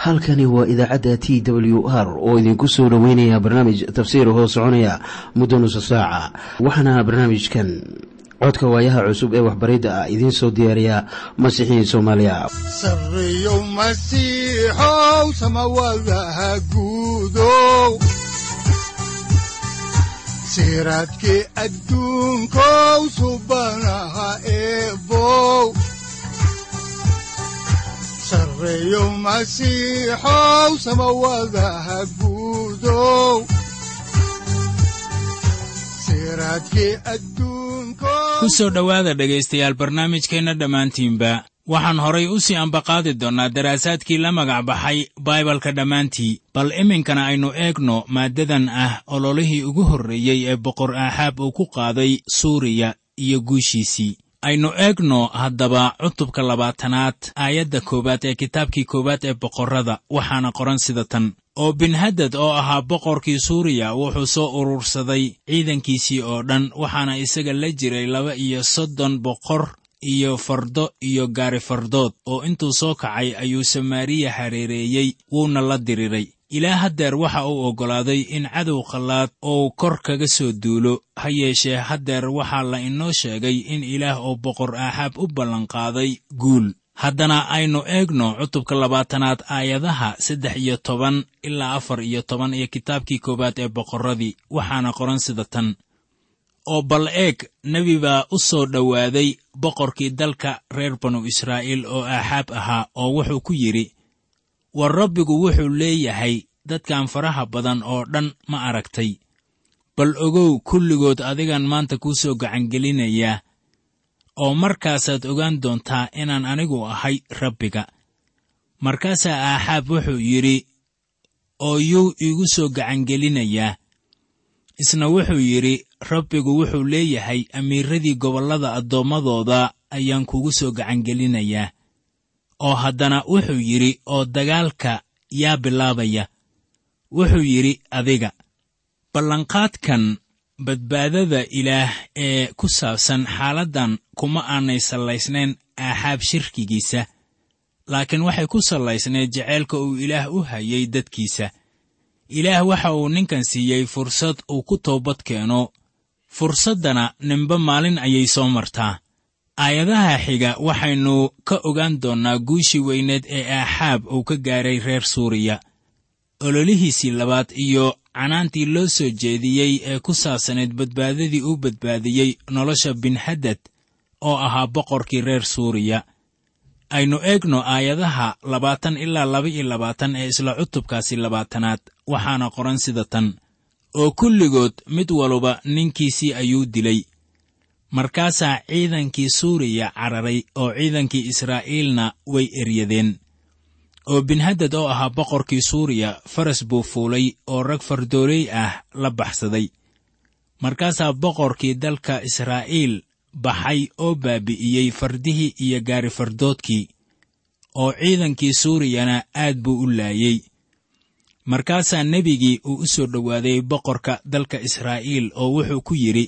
halkani waa idaacadda t w r oo idinku soo dhoweynaya barnaamij tafsiir hoo soconaya muddo nusa saaca waxaana barnaamijkan codka waayaha cusub ee waxbaridda ah idiin soo diyaariya masiixiin soomaaliya sareyow masiixow samawadaha guudow siraadkii adduunkow subanaha eebow sareyow masiixow samawadaha guudow siraadkii adduunkow ku soo dhowaada dhegaystayaal barnaamijkeenna dhammaantiinba waxaan horay u sii ambaqaadi doonnaa daraasaadkii la magac baxay baibalka dhammaantii bal iminkana aynu eegno maaddadan ah ololihii ugu horreeyey ee boqor aaxaab uu ku qaaday suuriya iyo guushiisii aynu eegno haddaba cutubka labaatanaad aayadda koowaad ee kitaabkii koowaad ee boqorrada waxaana qoran sida tan oo binhadad oo ahaa boqorkii suuriya wuxuu soo urursaday ciidankiisii oo dhan waxaana isaga la jiray laba iyo soddon boqor iyo fardo iyo gaari fardood oo intuu soo kacay ayuu samaariya hareereeyey wuuna la diriray ilaa haddeer waxa uu oggolaaday in cadow khallaad uu kor kaga soo duulo ha yeeshee haddeer waxaa la inoo sheegay in ilaah oo boqor aaxaab u ballanqaaday guul haddana aynu eegno cutubka labaatanaad aayadaha saddex iyo toban ilaa afar iyo toban iyo kitaabkii koowaad ee boqorradii waxaana qoran sida tan oo bal eeg nebi baa u soo dhowaaday boqorkii dalka reer banu israa'iil oo aaxaab ahaa oo wuxuu ku yidhi war rabbigu wuxuu leeyahay dadkan faraha badan oo dhan ma aragtay bal ogow kulligood adigan maanta kuu soo gacangelinayaa oo markaasaad ogaan doontaa inaan anigu ahay rabbiga markaasaa aaxaab wuxuu yidhi oo yuu iigu soo gacangelinayaa isna wuxuu yidhi rabbigu wuxuu leeyahay amiiradii gobollada addoommadooda ayaan kugu soo gacangelinayaa oo haddana wuxuu yidhi oo dagaalka yaa bilaabaya wuxuu yidhi adiga ballanqaadkan badbaadada ilaah ee ku saabsan xaaladdan kuma aanay sallaysnayn aaxaab shirkigiisa laakiin waxay ku sallaysnayd jeceylka uu ilaah u hayay dadkiisa ilaah waxa uu ninkan siiyey fursad uu ku toobad keeno fursaddana ninba maalin ayay soo martaa aayadaha xiga waxaynu ka ogaan doonnaa guushii weyneed ee aaxaab uu ka gaaray reer suuriya ololihiisii labaad iyo canaantii loo soo jeediyey ee ku saabsanayd badbaadadii uu badbaadiyey nolosha binhadad oo ahaa boqorkii reer suuriya aynu eegno aayadaha labaatan ilaa laba iyo labaatan ee isla cutubkaasi labaatanaad waxaana qoran sida tan oo kulligood mid waluba ninkiisii ayuu dilay markaasaa ciidankii suuriya cararay oo ciidankii israa'iilna way eryadeen oo binhadad oo ahaa boqorkii suuriya faras buu fuulay oo rag fardooley ah la baxsaday markaasaa boqorkii dalka israa'iil baxay oo baabi'iyey fardihii iyo gaari fardoodkii oo ciidankii suuriyana aad buu u laayey markaasaa nebigii uu u soo dhowaaday boqorka dalka israa'iil oo wuxuu ku yidhi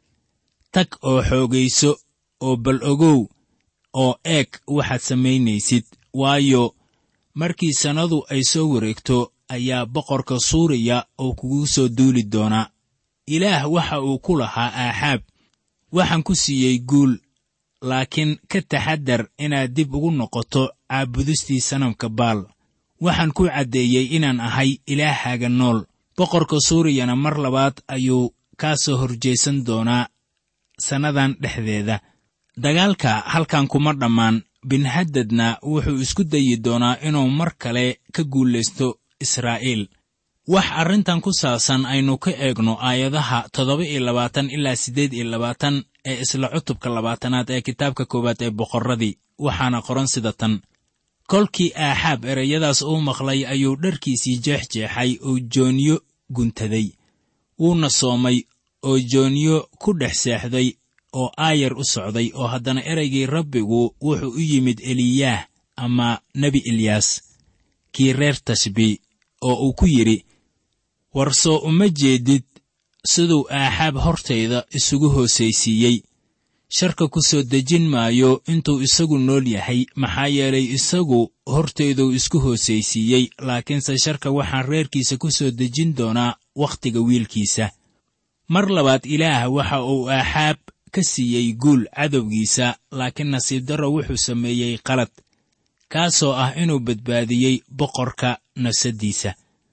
tag oo xoogayso oo bal ogow oo eeg waxaad samaynaysid waayo markii sannadu ay soo wareegto ayaa boqorka suuriya oo kugu soo duuli doonaa ilaah waxa uu ku lahaa aaxaab waxaan ku siiyey guul laakiin ka taxaddar inaad dib ugu noqoto caabudistii sanamka baal waxaan ku caddeeyey inaan ahay ilaahaaga nool boqorka suuriyana mar labaad ayuu kaa soo horjaysan doonaa sannadan dhexdeeda dagaalka halkan kuma dhammaan binhadadna wuxuu isku dayi doonaa inuu mar kale ka guulaysto israa'iil wax arrintan ku saabsan aynu ka eegno aayadaha toddoba iyo labaatan ilaa siddeed iyo labaatan ee isla cutubka labaatanaad ee kitaabka koowaad ee boqorradii waxaana qoran sida tan kolkii aaxaab ereyadaas uu maqlay ayuu dharkiisii jeexjeexay oo jooniyo guntaday wuuna soomay oo jooniyo ku dhex seexday oo aayar u socday oo haddana ereygii rabbigu wuxuu u yimid eliyaah ama nebi elyaas kii reer tashbi oo uu ku yidhi war soo uma jeedid siduu aaxaab hortayda isugu hoosaysiiyey sharka ku soo dejin maayo intuu isagu nool yahay maxaa yeelay isagu horteeduu isku hoosaysiiyey laakiinse sharka waxaan reerkiisa ku soo dejin doonaa wakhtiga wiilkiisa mar labaad ilaah waxa uu aaxaab ka siiyey guul cadowgiisa laakiin nasiib darro wuxuu sameeyey qalad kaasoo ah inuu badbaadiyey boqorka nafsaddiisa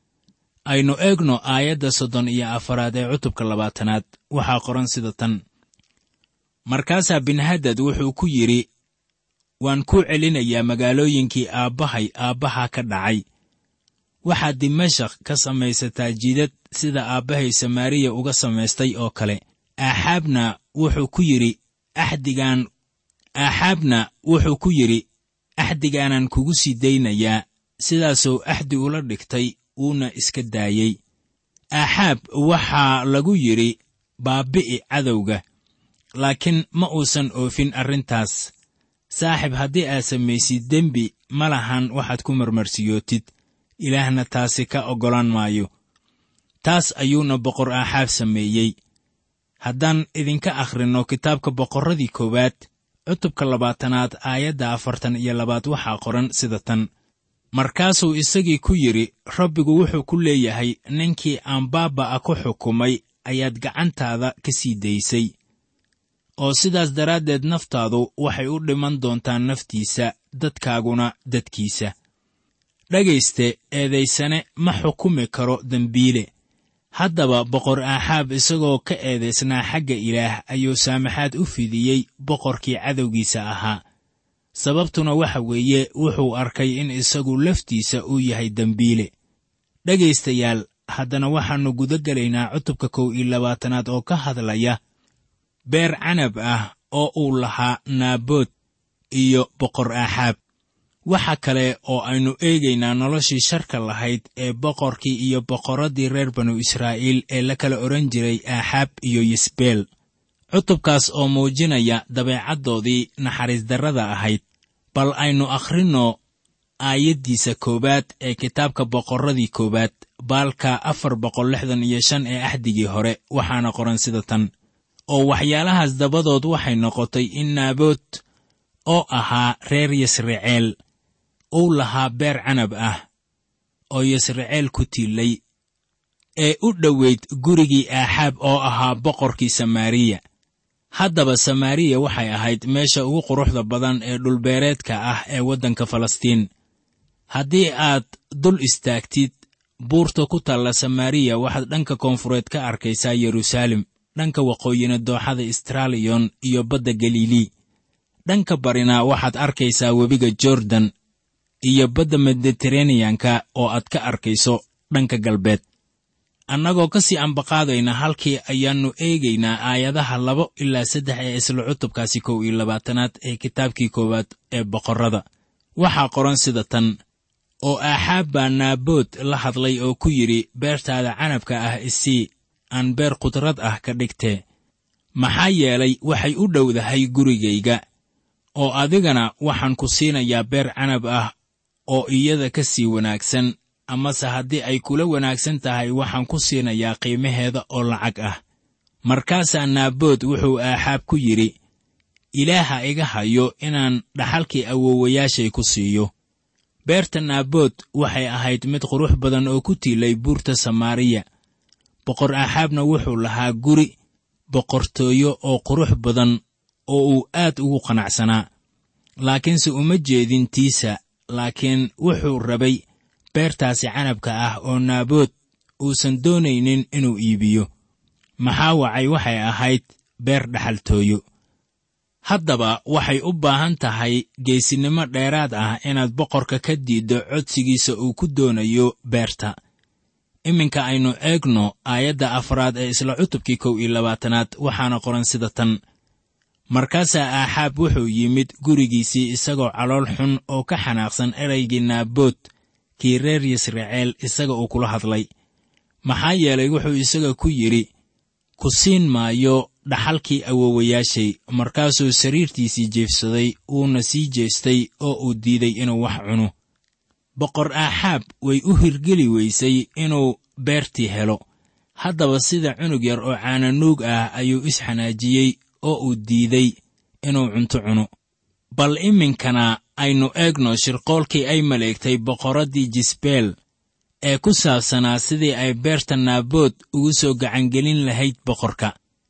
aynu eegno aayadda soddon iyo afaraad ee cutubka labaatanaad waxaa qoran sida tan markaasaa binhadad wuxuu ku yidhi waan kuu celinayaa magaalooyinkii aabbahay aabbaha ka dhacay waxaad dimashak ka samaysataa jidad sida aabbahay samaariya uga samaystay oo kale aaxaabna wuxuu ku yidhi axdigaan aaxaabna wuxuu ku yidhi axdigaanan kugu sii daynayaa sidaasuu axdi ula dhigtay wuuna iska daayey aaxaab waxaa lagu yidhi baabbi'i cadowga laakiin ma uusan oofin arrintaas saaxib haddii aad samaysid dembi ma lahan waxaad ku marmarsiyootid ilaahna taasi ka oggolaan maayo taas ayuuna boqor aaxaab sameeyey haddaan idinka akhrinno kitaabka boqorradii koowaad cutubka labaatanaad aayadda afartan iyo labaad waxaa qoran sida tan markaasuu isagii ku yidhi rabbigu wuxuu ku leeyahay ninkii aan baabba'a ku xukumay ayaad gacantaada ka sii daysay oo sidaas daraaddeed naftaadu waxay u dhiman doontaa naftiisa dadkaaguna dadkiisa dhegayste eedaysane ma xukumi karo dembiile haddaba boqor aaxaab isagoo ka eedaysnaa xagga ilaah ayuu saamaxaad u fidiyey boqorkii cadowgiisa ahaa sababtuna waxa weeye wuxuu arkay in isagu laftiisa uu yahay dembiile dhegaystayaal haddana waxaannu guda gelaynaa cutubka kow iyo labaatanaad oo ka hadlaya beer canab ah oo uu lahaa naabood iyo boqor aaxaab waxa kale oo aynu eegaynaa noloshii sharka lahayd ee boqorkii iyo boqorraddii reer banu israa'iil ee la kala odhan jiray aaxaab iyo yisbeel cutubkaas oo muujinaya dabeecaddoodii naxariis darrada ahayd bal aynu akhrinno aayaddiisa koowaad ee kitaabka boqorradii koowaad baalka afar boqol lixdan iyo shan ee axdigii hore waxaana qoran sida tan oo waxyaalahaas dabadood waxay noqotay in naabood oo ahaa reer yasraceel uu lahaa beer canab ah oo yasraceel ku tiilay ee u dhoweyd gurigii aaxaab oo ahaa boqorkii samaariya haddaba samaariya waxay ahayd meesha ugu quruxda badan ee dhulbeereedka ah ee waddanka falastiin haddii aad dul istaagtid buurta ku taalla samaariya waxaad dhanka koonfureed ka arkaysaa yeruusaalem dhanka waqooyina dooxada istraliyon iyo badda galilii dhanka barina waxaad arkaysaa webiga jordan iyo badda mediteraneyanka oo aad ka arkayso dhanka galbeed annagoo ka sii ambaqaadayna halkii ayaannu eegaynaa aayadaha labo ilaa saddex ee isla cutubkaasi kow iyo labaatanaad ee kitaabkii koowaad ee boqorrada waxaa qoran sida tan oo aaxaab baa naabood la hadlay oo ku yidhi beertaada canabka ah isii aan beer qudrad ah ka dhigtee maxaa yeelay waxay u dhowdahay gurigayga oo adigana waxaan ku siinayaa beer canab ah oo iyada ka sii wanaagsan amase haddii ay kula wanaagsan tahay waxaan ku siinayaa qiimaheeda oo lacag ah markaasaa naabood wuxuu aaxaab ku yidhi ilaaha iga hayo inaan dhaxalkii awoowayaashay ku siiyo beerta naabood waxay ahayd mid qurux badan oo ku tiilay buurta samaariya boqor aaxaabna wuxuu lahaa guri boqortooyo oo qurux badan oo uu aad ugu qanacsanaa laakiinse uma jeedin tiisa laakiin wuxuu rabay beertaasi canabka ah oo naabood uusan doonaynin inuu iibiyo maxaa wacay waxay ahayd beer dhaxaltooyo haddaba waxay u baahan tahay geesinimo dheeraad ah inaad boqorka ka diiddo codsigiisa uu ku doonayo beerta iminka aynu eegno aayadda afraad ee isla cutubkii kow iyo labaatanaad waxaana qoran sida tan markaasaa aaxaab wuxuu yimid gurigiisii isagoo calool xun oo ka xanaaqsan eraygii naabood kii reer yisraceel isaga uu kula hadlay maxaa yeelay wuxuu isaga ku yidhi ku siin maayo dhaxalkii awoowayaashay markaasuu sariirtiisii jeefsaday wuuna sii jeestay oo uu diiday inuu wax cuno boqor aaxaab way u hirgeli weysay inuu beertii helo haddaba sida cunug yar oo caananuug ah ayuu isxanaajiyey oo uu diiday inuu cunto cuno bal iminkana aynu eegno shirqoolkii ay maleegtay boqorraddii jisbeel ee ku saabsanaa sidii ay beerta naabood ugu soo gacangelin lahayd boqorka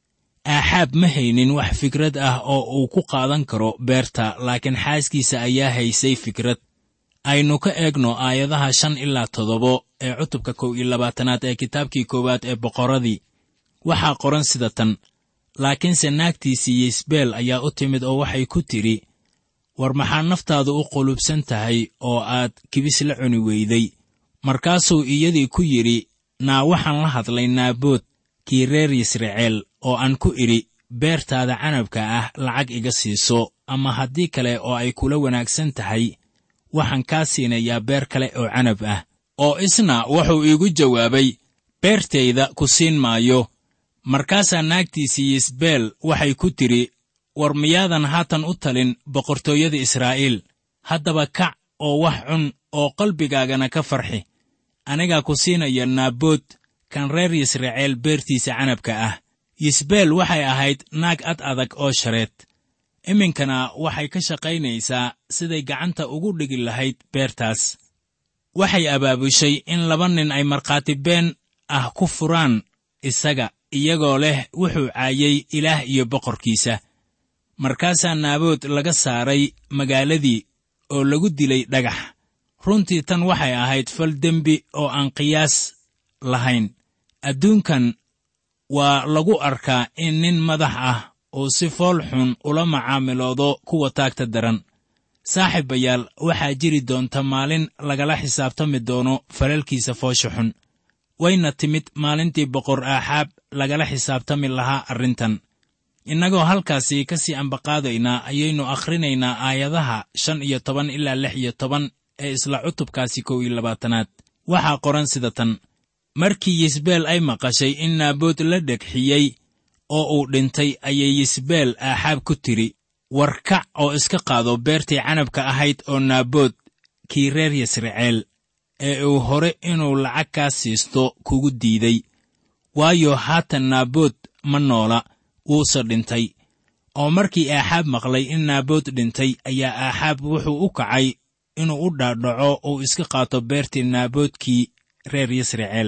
aaxaab ma haynin wax fikrad ah oo uu ku qaadan karo beerta laakiin xaaskiisa ayaa haysay fikrad aynu ka eegno aayadaha shan ilaa toddobo ee cutubka kow iyo labaatanaad ee kitaabkii koowaad ee boqorradii waxaa qoran sida tan laakiinse naagtiisii yisbeel ayaa u timid oo waxay ku tidhi war maxaa naftaadu u qulubsan tahay oo aad kibis la cuni weyday markaasuu iyadii ku yidhi naa waxaan la hadlay naabood kii reer yisraceel oo aan ku idhi beertaada canabka ah lacag iga siiso ama haddii kale oo ay kula wanaagsan tahay waxaan kaa siinayaa beer kale oo canab ah oo isna wuxuu iigu jawaabay beertayda ku siin maayo markaasaa naagtiisii yisbeel waxay ku tidhi war miyaadan haatan u talin boqortooyada israa'iil haddaba kac oo wax cun oo qalbigaagana ka farxi anigaa ku siinaya naabood kan reer yisraceel beertiisa canabka ah yisbeel waxay ahayd naag ad adag oo shareed iminkana waxay ka shaqaynaysaa siday gacanta ugu dhigi lahayd beertaas waxay abaabushay in laba nin ay markhaati been ah ku furaan isaga iyagoo leh wuxuu caayay ilaah iyo boqorkiisa markaasaa naabood laga saaray magaaladii oo lagu dilay dhagax runtii tan waxay ahayd fal dembi oo aan qiyaas lahayn adduunkan waa lagu arkaa in nin madax ah uu si fool xun ula macaamiloodo kuwa taagta daran saaxiibayaal waxaa jiri doonta maalin lagala xisaabtami doono falalkiisa foosha xun wayna timid maalintii boqor aaxaab lagala xisaabtami lahaa arrintan innagoo halkaasi ka sii ambaqaadaynaa ayaynu akhrinaynaa aayadaha shan iyo toban ilaa lix iyo toban ee isla cutubkaasi kow iyo labaatanaad waxaa qoran sida tan markii yisbeel ay maqashay in naabood la dhegxiyey oo uu dhintay ayay yisbeel aaxaab ku tidhi war kac oo iska qaado beertii canabka ahayd oo naabood kii reer yisraceel ee uu hore inuu lacag kaa siisto kugu diiday waayo haatan naabood ma noola wuuse dhintay oo markii aaxaab maqlay in naabood dhintay ayaa aaxaab wuxuu u kacay inuu u dhaadhaco uu iska qaato beertii naaboodkii reer yisraceel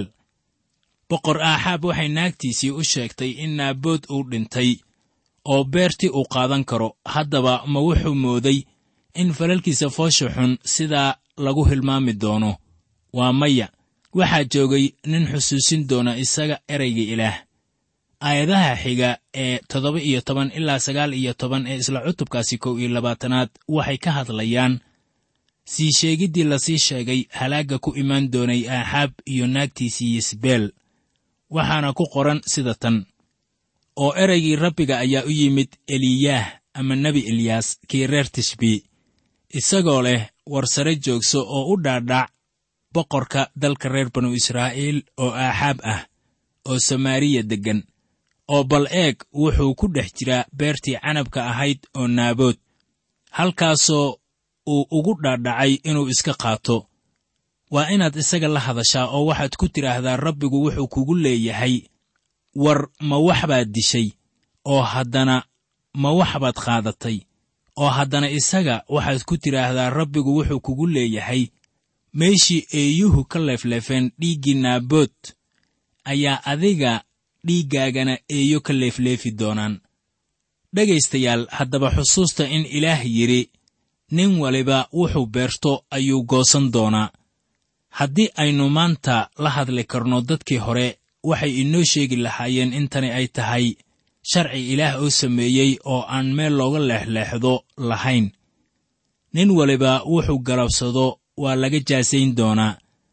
boqor aaxaab waxay naagtiisii u sheegtay in naabood uu dhintay oo beertii uu qaadan karo haddaba ma wuxuu mooday in falalkiisa foosha xun sidaa lagu hilmaami doono waa maya waxaa joogay nin xusuusin doona isaga erayga ilaah aayadaha xiga ee toddoba iyo toban ilaa sagaal iyo toban ee isla cutubkaasi kow iyo labaatanaad waxay ka hadlayaan sii sheegiddii lasii sheegay halaagga ku imaan doonay aaxaab iyo naagtiisii yisbeel waxaana ku qoran sida tan oo ereygii rabbiga ayaa u yimid eliyaah ama nebi eliyaas kii reer tishbi isagoo leh war sare joogso oo u dhaadhac boqorka dalka reer banu israa'iil oo aaxaab ah oo samaariya deggan oo bal eeg wuxuu ku dhex jiraa beertii canabka ahayd oo naabood halkaasoo uu ugu dhaadhacay inuu iska qaato waa inaad isaga la hadashaa oo waxaad ku tidhaahdaa rabbigu wuxuu kugu leeyahay war ma wax baad dishay oo haddana ma wax baad qaadatay oo haddana isaga waxaad ku tidhaahdaa rabbigu wuxuu kugu leeyahay meeshii eeyuhu ka leefleefeen dhiiggii naabood ayaa adiga dhiiggaagana eeyo ka leefleefi doonaan dhegaystayaal haddaba xusuusta in ilaah yidhi nin waliba wuxuu beerto ayuu goosan doonaa haddii aynu maanta la hadli karno dadkii hore waxay inoo sheegi lahaayeen in tani ay tahay sharci ilaah oo sameeyey oo aan meel looga leexleexdo lahayn nin waliba wuxuu galabsado waa laga jaasayn doonaa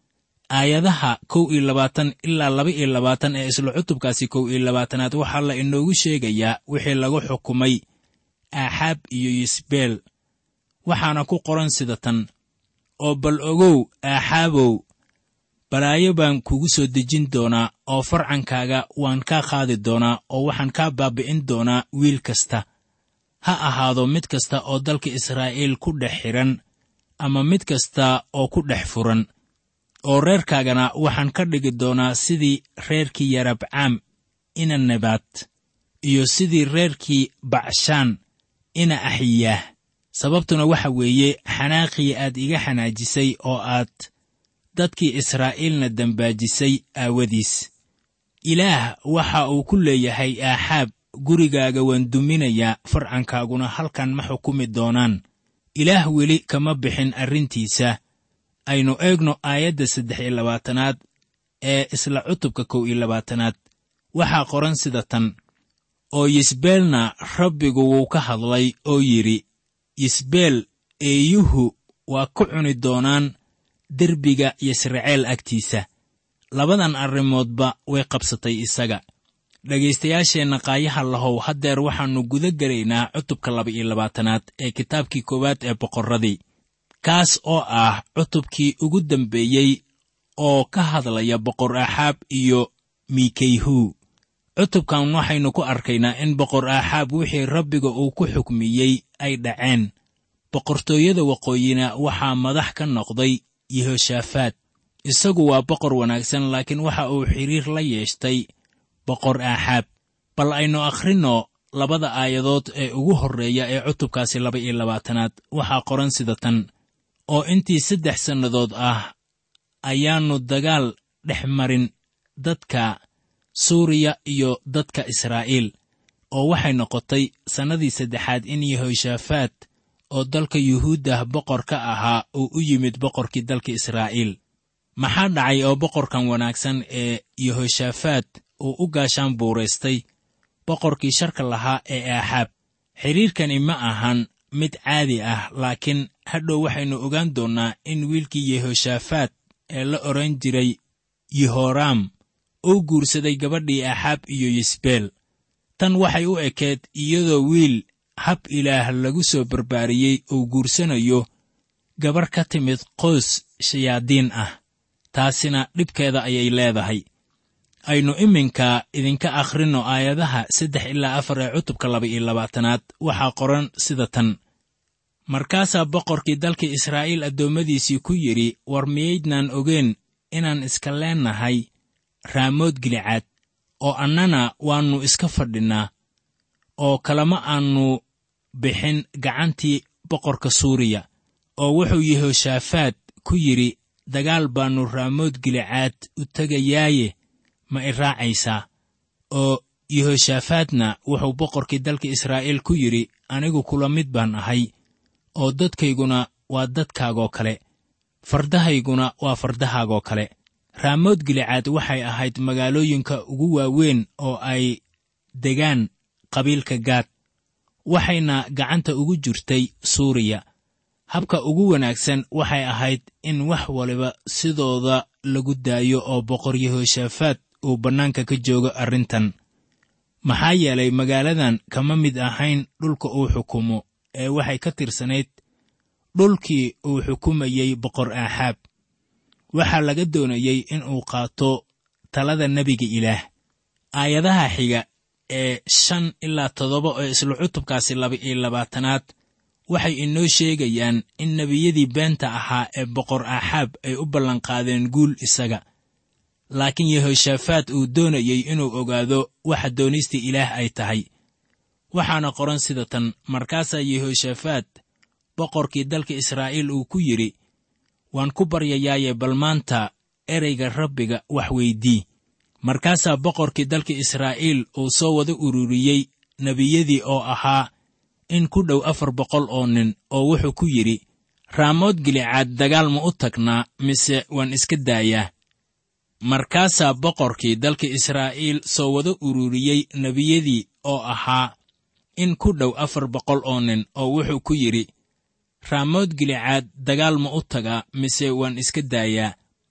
aayadaha kow iyo labaatan ilaa laba iyo labaatan ee isla cutubkaasi kow iyo labaatanaad waxaa la inoogu sheegayaa wixii lagu xukumay aaxaab iyo yisbeel waxaana ku qoran sida tan oo bal ogow aaxaabow balaayo baan kugu soo dejin doonaa oo farcankaaga waan kaa qaadi doonaa oo waxaan kaa baabi'in doonaa wiil kasta ha ahaado mid kasta oo dalka israa'iil ku dhex xidhan ama mid kasta oo ku dhex furan oo reerkaagana waxaan ka dhigi doonaa sidii reerkii yarabcaam ina nebaad iyo sidii reerkii bacshaan ina axiyaah sababtuna waxa weeye xanaaqii aad iga xanaajisay oo aad dadkii israa'iilna dembaajisay aawadiis ilaah waxa uu ku leeyahay aaxaab gurigaaga waan duminayaa farcankaaguna halkan ma xukumi doonaan ilaah weli kama bixin arrintiisa aynu eegno aayadda saddex iyo labaatanaad ee isla cutubka kow iyo labaatanaad waxaa qoran sida tan oo yisbeelna rabbigu wuu ka hadlay oo yidhi yisbeel eeyuhu waa ku cuni doonaan derbiga yisraceel agtiisa labadan arrimoodba way qabsatay isaga dhegaystayaasheenna qaayaha lahow haddeer waxaannu guda gelaynaa cutubka laba-iyo labaatanaad ee kitaabkii koowaad ee boqorradii kaas oo ah cutubkii ugu dambeeyey oo ka hadlaya boqor aaxaab iyo miikeyhu cutubkan waxaynu ku arkaynaa in boqor aaxaab wixii rabbiga uu ku xukmiyey ay dhaceen boqortooyada waqooyina waxaa madax ka noqday yehoshaafaat isagu waa boqor wanaagsan laakiin waxa uu xidhiir la yeeshtay boqor aaxaab bal aynu akhrinno labada aayadood ee ugu horreeya ee cutubkaasi laba iyo labaatanaad waxaa qoran sida tan oo intii saddex sannadood ah ayaannu dagaal dhex marin dadka suuriya iyo dadka israa'iil oo waxay noqotay sannadii saddexaad in yehoshaafaat oo dalka yuhuuddah boqor ka ahaa uu u yimid boqorkii dalka israa'iil maxaa dhacay oo boqorkan wanaagsan ee yehoshaafaat uu u gaashaan buuraystay boqorkii sharka lahaa ee aaxaab xidhiirkani ma ahan mid caadi ah laakiin hadhow waxaynu ogaan doonnaa in wiilkii yehoshaafaat ee la odhan jiray yehoraam uu guursaday gabadhii aaxaab iyo yisbeel tan waxay u ekeed iyadoo wiil hab ilaah lagu soo barbaariyey uu guursanayo gabarh ka timid qoys shayaadiin ah taasina dhibkeeda ayay leedahay aynu iminka idinka akhrinno aayadaha saddex ilaa afar ee cutubka laba iyo labaatanaad waxaa qoran sida tan markaasaa boqorkii dalka israa'iil addoommadiisii ku yidhi war miyaydnaan ogeen inaan iska leennahay raamood gilicaad oo annana waannu iska fadhinnaa oo kalama aannu bixin gacantii boqorka suuriya oo wuxuu yehoshaafaat ku yidhi dagaal baannu raamood gilicaad u tegayaaye ma i raacaysaa oo yehoshaafaatna wuxuu boqorkii dalka israa'iil ku yidhi anigu kula mid baan ahay oo dadkayguna waa dadkaagoo kale fardahayguna waa fardahaagoo kale raamood gilicaad waxay ahayd magaalooyinka ugu waaweyn oo ay degaan qabiilka gaad waxayna gacanta ugu jirtay suuriya habka ugu wanaagsan waxay ahayd in wax waliba sidooda lagu daayo oo boqor yehoshaafaat uu bannaanka ka joogo arrintan maxaa yeelay magaaladan kama mid ahayn dhulka uu xukumo ee waxay ka tirsanayd dhulkii uu xukumayey boqor aaxaab waxaa laga doonayey in uu qaato talada nebiga ilaah aayadaha xiga ee shan ilaa toddoba oo isla cutubkaasi laba iyo labaatanaad waxay inoo sheegayaan in nebiyadii beenta ahaa ee boqor aaxaab ay u ballanqaadeen guul isaga laakiin yehoshaafaat uu doonayey inuu ogaado waxa doonista ilaah ay tahay waxaana qoran sida tan markaasaa yehoshaafaat boqorkii dalka israa'iil uu ku yidhi waan ku baryayaaye bal maanta ereyga rabbiga wax weydii markaasaa boqorkii dalka israa'iil uu soo wada ururiyey nebiyadii oo ahaa in ku dhow afar boqol oo nin oo wuxuu ku yidhi raamood gilicaad dagaal ma u tagnaa mise waan iska daayaa markaasaa boqorkii dalka israa'iil soo wada ururiyey nebiyadii oo ahaa in ku dhow afar boqol oo nin oo wuxuu ku yidhi raamood gilicaad dagaal ma u tagaa mise waan iska daayaa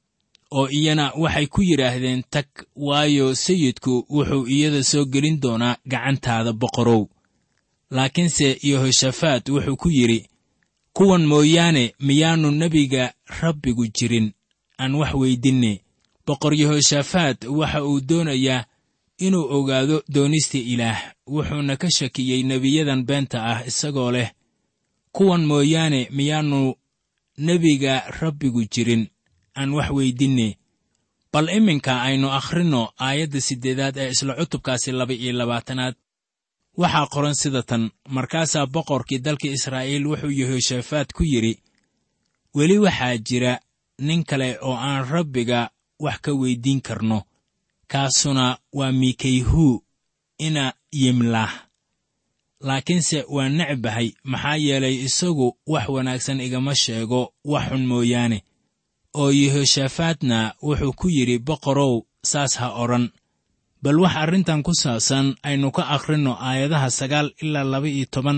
oo iyana waxay ku yidhaahdeen tag waayo sayidku wuxuu iyada soo gelin doonaa gacantaada boqorow laakiinse yehoshaafaat wuxuu ku yidhi kuwan mooyaane miyaannu nebiga rabbigu jirin aan wax weydinne boqor yehoshaafaat waxa uu doonayaa inuu ogaado doonista ilaah wuxuuna ka shakiyey nebiyadan beenta ah isagoo leh kuwan mooyaane miyaannu nebiga rabbigu jirin aan wax weydinne bal iminka aynu akhrinno aayadda siddeedaad ee isla cutubkaasi laba iyo labaatanaad waxaa qoran sida tan markaasaa boqorkii dalka israa'iil wuxuu yehoshaafaat ku yidhi weli waxaa jira nin kale oo aan rabbiga wax ka weyddiin karno kaasuna waa mikayhuu ina yimlaah laakiinse waa necbahay maxaa yeelay isagu wax wanaagsan igama sheego wax xun mooyaane oo yehoshaafaatna wuxuu ku yidhi boqorow saas ha odhan bal wax arrintan ku saabsan aynu ka akhrinno aayadaha sagaal ilaa laba iyo toban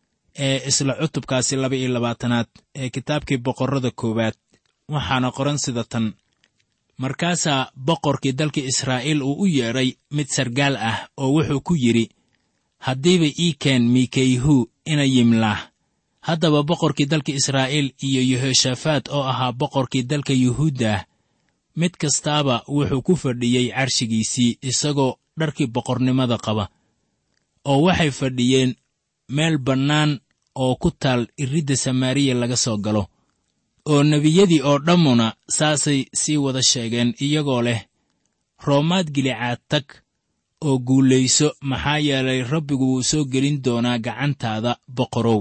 ee isla cutubkaasi laba iyo labaatanaad ee kitaabkii boqorrada koowaad waxaana qoran sida tan markaasaa boqorkii dalka israa'iil uu u yeedhay mid sargaal ah oo wuxuu ku yidhi haddiiba ii keen mikayhu ina yimlaah haddaba boqorkii dalka israa'iil iyo yehoshaafaat oo ahaa boqorkii dalka yuhuudda ah mid kastaaba wuxuu ku fadhiyey carshigiisii isagoo dharkii boqornimada qaba oo waxay fadhiyeen meel bannaan oo ku taal iridda samaariya laga soo galo oo nebiyadii oo dhammuna saasay sii wada sheegeen iyagoo leh roomaad gilicaad tag oo guulayso maxaa yeelay rabbigu wuu soo gelin doonaa gacantaada boqorow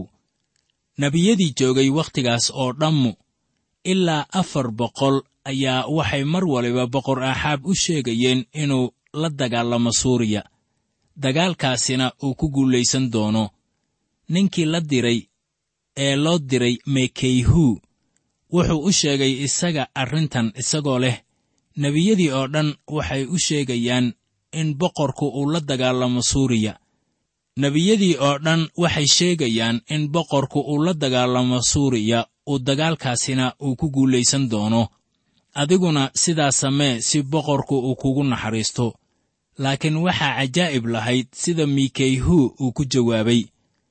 nebiyadii joogay wakhtigaas oo dhammu ilaa afar boqol ayaa waxay mar waliba boqor aaxaab u sheegayeen inuu la dagaalamo suuriya dagaalkaasina uu ku guulaysan doono ninkii la diray ee loo diray mekeyhuu wuxuu u sheegay isaga arrintan isagoo leh nebiyadii oo dhan waxay u sheegayaan in boqorku uu la dagaalamo suuriya nebiyadii oo dhan waxay sheegayaan in boqorku uu la dagaalamo suuriya uu dagaalkaasina uu ku guulaysan doono adiguna sidaa samee si boqorku uu kugu naxariisto laakiin waxaa cajaa'ib lahayd sida mikeyhuu uu ku jawaabay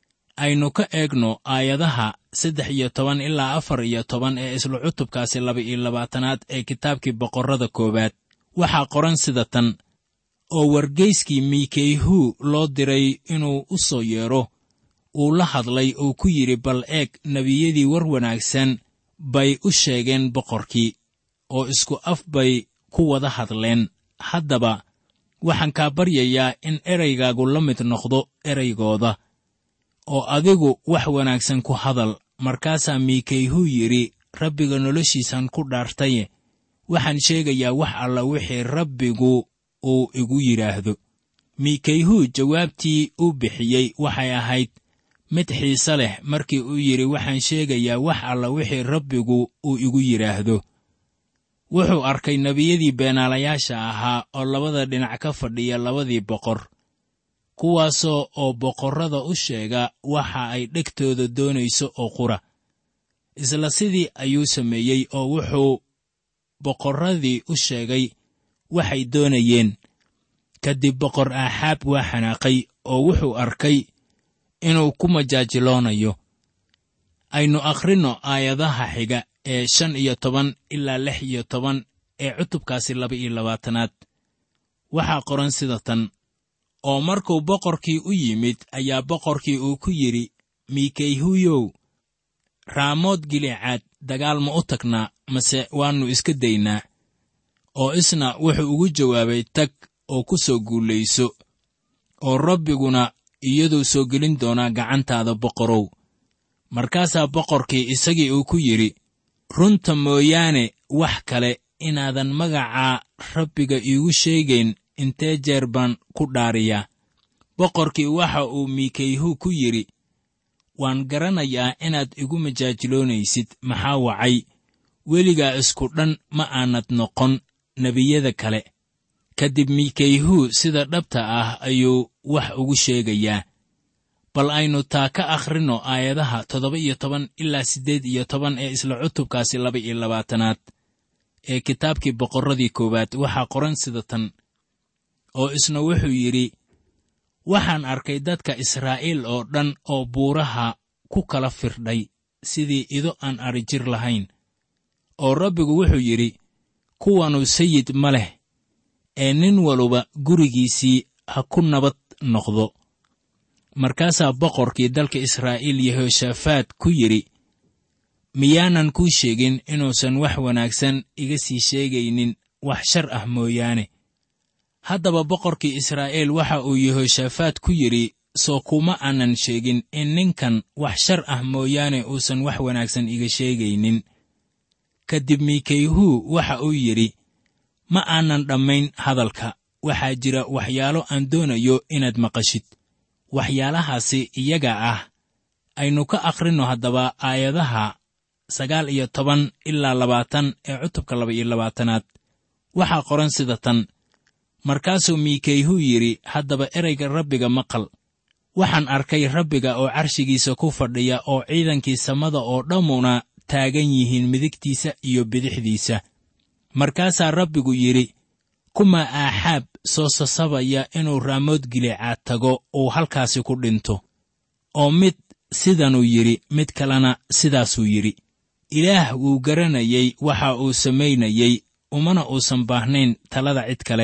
aynu ka eegno aayadaha saddex iyo toban ilaa afar iyo toban ee isla cutubkaasi laba iyo labaatanaad ee kitaabkii boqorrada koowaad waxaa qoran sida tan oo wargeyskii mikeyhuu loo diray inuu u soo yeedho uu la hadlay oo ku yidhi bal eeg nebiyadii war wanaagsan bay u sheegeen boqorkii oo isku af bay ku wada hadleen haddaba waxaan kaa baryayaa in eraygaagu la mid noqdo eraygooda oo adigu wax wanaagsan ku hadal markaasaa mikeyhuu yidhi rabbiga noloshiisan ku dhaartaye waxaan sheegayaa wax alla wixii rabbigu uu igu yidhaahdo mikeyhuu jawaabtii uu bixiyey waxay ahayd mid xiise leh markii uu yidhi waxaan sheegayaa wax alla wixii rabbigu uu igu yidhaahdo wuxuu arkay nebiyadii beenaalayaasha ahaa oo labada dhinac ka fadhiya labadii boqor kuwaasoo oo boqorrada u sheega waxa ay dhegtooda doonayso oo qura isla sidii ayuu sameeyey oo wuxuu boqorradii u sheegay waxay doonayeen kadib boqor aaxaab waa xanaaqay oo wuxuu arkay inuu ku majaajiloonayo aynu akhrinno aayadaha xiga ee shan iyo toban ilaa lix iyo toban ee cutubkaasi laba iyo labaatanaad waxaa qoran sida tan oo markuu boqorkii u yimid ayaa boqorkii uu ku yidhi mikeyhuyow raamood gilicaad dagaal ma u tagnaa mase waannu iska daynaa oo isna wuxuu ugu jawaabay tag oo ku soo guulayso oo rabbiguna iyaduu soo gelin doonaa gacantaada boqorow markaasaa boqorkii isagii uu ku yidhi runta mooyaane wax kale inaadan magacaa rabbiga iigu sheegayn intee jeer baan ku dhaariyaa boqorkii waxa uu mikeyhu ku yidhi waan garanayaa inaad igu majaajiloonaysid maxaa wacay weligaa isku dhan ma aanad noqon nebiyada kale kadib mikeyhu sida dhabta ah ayuu wax ugu sheegayaa bal aynu taa ka akhrinno aayadaha toddoba iyo toban ilaa siddeed iyo toban ee isla cutubkaasi laba iyo labaatanaad ee kitaabkii boqorradii koowaad waxaa qoran sida tan oo isna wuxuu yidhi waxaan arkay dadka israa'iil oo dhan oo buuraha ku kala firdhay sidii ido aan adrijir lahayn oo rabbigu wuxuu yidhi kuwanu sayid ma leh ee nin waluba gurigiisii ha ku nabad noqdo markaasaa boqorkii dalka israa'iil yehoshaafaat ku yidhi miyaanan kuu sheegin inuusan wax wanaagsan iga sii sheegaynin wax shar ah mooyaane haddaba boqorkii israa'iil waxa uu yehoshaafaat ku yidhi soo kuma aanan sheegin in ninkan wax shar ah mooyaane uusan wax wanaagsan iga sheegaynin kadib miikayhuu waxa uu yidhi ma aanan dhammayn hadalka waxaa jira waxyaalo aan doonayo inaad maqashid waxyaalahaasi iyaga ah aynu ka akhrinno haddaba aayadaha sagaal iyo toban ilaa labaatan ee cutubka laba iyo labaatanaad waxaa qoran sida tan markaasuu miikayhuu yidhi haddaba ereyga rabbiga maqal waxaan arkay rabbiga oo carshigiisa ku fadhiya oo ciidankii samada oo dhammuna taagan yihiin midigtiisa iyo bidixdiisa markaasaa rabbigu yidhi kuma aaxaab soo sasabaya inuu raamood gileecaad tago uu halkaasi ku dhinto oo mid sidanuu yidhi mid kalena sidaasuu yidhi ilaah wuu garanayey waxa uu samaynayey umana uusan baahnayn talada cid kale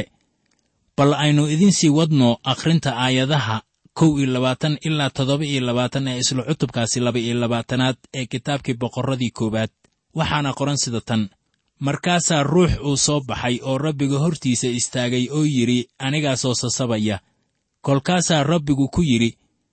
bal aynu idinsii wadno akhrinta aayadaha kow iyo labaatan ilaa toddoba iyo labaatan ee isla cutubkaasi laba iyo labaatanaad ee kitaabkii boqorradii koowaad waxaana qoran sida tan markaasaa ruux uu soo baxay oo rabbiga hortiisa istaagay oo yidhi anigaa soo sasabaya kolkaasaa rabbigu ku yidhi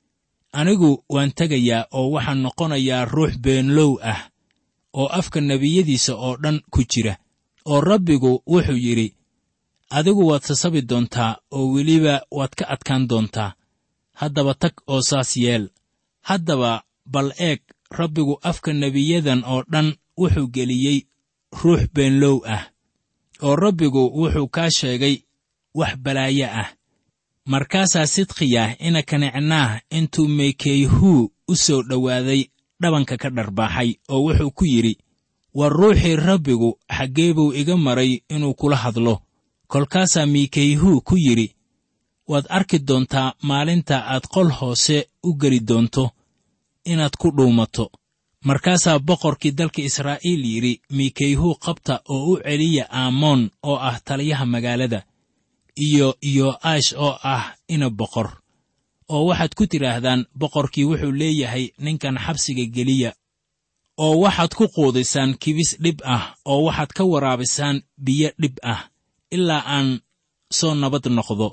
anigu waan tegayaa oo waxaan noqonayaa ruux beenlow ah oo afka nebiyadiisa oo dhan ku jira oo rabbigu wuxuu yidhi adigu waad sasabi doontaa oo weliba waad ka adkaan doontaa haddaba tag oo saas yeel haddaba bal eeg rabbigu afka nebiyadan oo dhan wuxuu geliyey ruux beenlow ah oo rabbigu wuxuu kaa sheegay wax balaayo ah markaasaa sidkiyah ina kanicnaah intuu meykeyhuu u soo dhowaaday dhabanka ka dharbaaxay oo wuxuu ku yidhi war ruuxii rabbigu xaggee buu iga maray inuu kula hadlo kolkaasaa miikeyhuu ku yidhi waad arki doontaa maalinta aad qol hoose u geli doonto inaad ku dhuumato markaasaa boqorkii dalka israa'iil yidhi miikeyhuu qabta oo u celiya aamoon oo ah taliyaha magaalada iyo yo'aash oo ah ina boqor oo waxaad ku tidhaahdaan boqorkii wuxuu leeyahay ninkan xabsiga geliya oo waxaad ku quudisaan kibis dhib ah oo waxaad ka waraabisaan biyo dhib ah ilaa aan soo nabad noqdo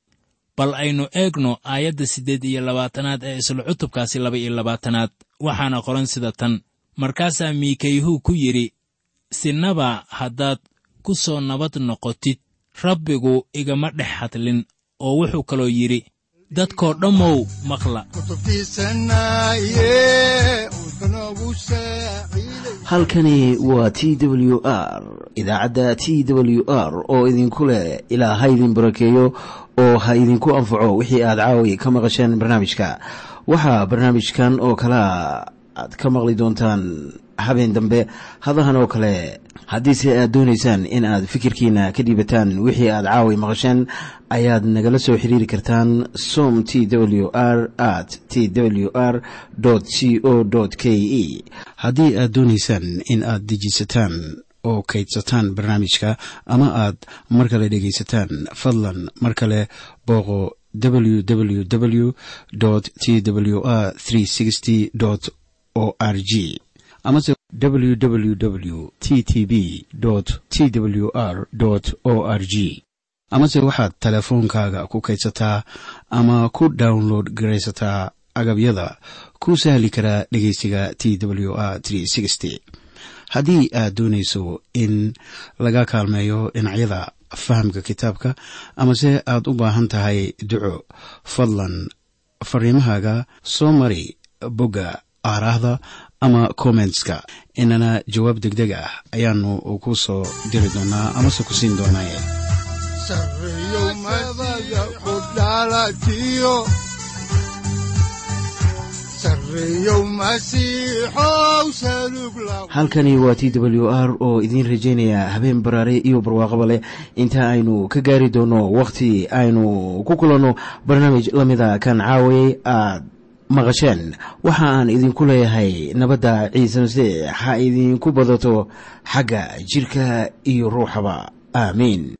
bal aynu eegno aayadda siddeed iyo labaatanaad ee isla cutubkaasi laba iyo labaatanaad waxaana qoran sida tan markaasaa miikayhuu ku yidhi sinaba haddaad ku soo nabad noqotid rabbigu igama dhex hadlin oo wuxuu kaloo yidhi dadkoo dhammow maqla kutubtiisanaye udbanogu saaciiday halkani waa t w r idaacadda t w r oo idinku leh ilaa ha idin barakeeyo oo ha idinku anfaco wixii aad caawi ka maqasheen barnaamijka waxaa barnaamijkan oo kalea aad ka maqli doontaan habeen dambe hadahan oo kale haddiise aad doonaysaan in aad fikirkiina ka dhiibataan wixii aad caawi maqasheen ayaad nagala soo xiriiri kartaan som t w r at t w r c o k e haddii aad doonaysaan in aad dejiisataan oo kaydsataan barnaamijka ama aad mar kale dhegaysataan fadlan mar kale booqo www t w r o r g amase www t t b t w r o r g amase waxaad teleefoonkaaga ku kaydsataa ama ku download garaysataa agabyada ku sahli karaa dhegeysiga t w r haddii aad doonayso in laga kaalmeeyo dhinacyada fahamka kitaabka amase aad u baahan tahay duco fadlan fariimahaaga soo mari bogga aaraahda ama kommentska inana jawaab degdeg ah ayaanu ku soo diri doonaa amase ku siin doonaaye sarreeyow madada ku dhalatiyo sarreeyow masiixow salug la halkani waa t w r oo idiin rajaynaya habeen baraare iyo barwaaqaba leh inta aynu ka gaari doono wakhti aynu ku kulanno barnaamij la mida kan caawayay aad maqasheen waxa aan idinku leeyahay nabadda ciise masiix ha idinku badato xagga jidhka iyo ruuxaba aamiin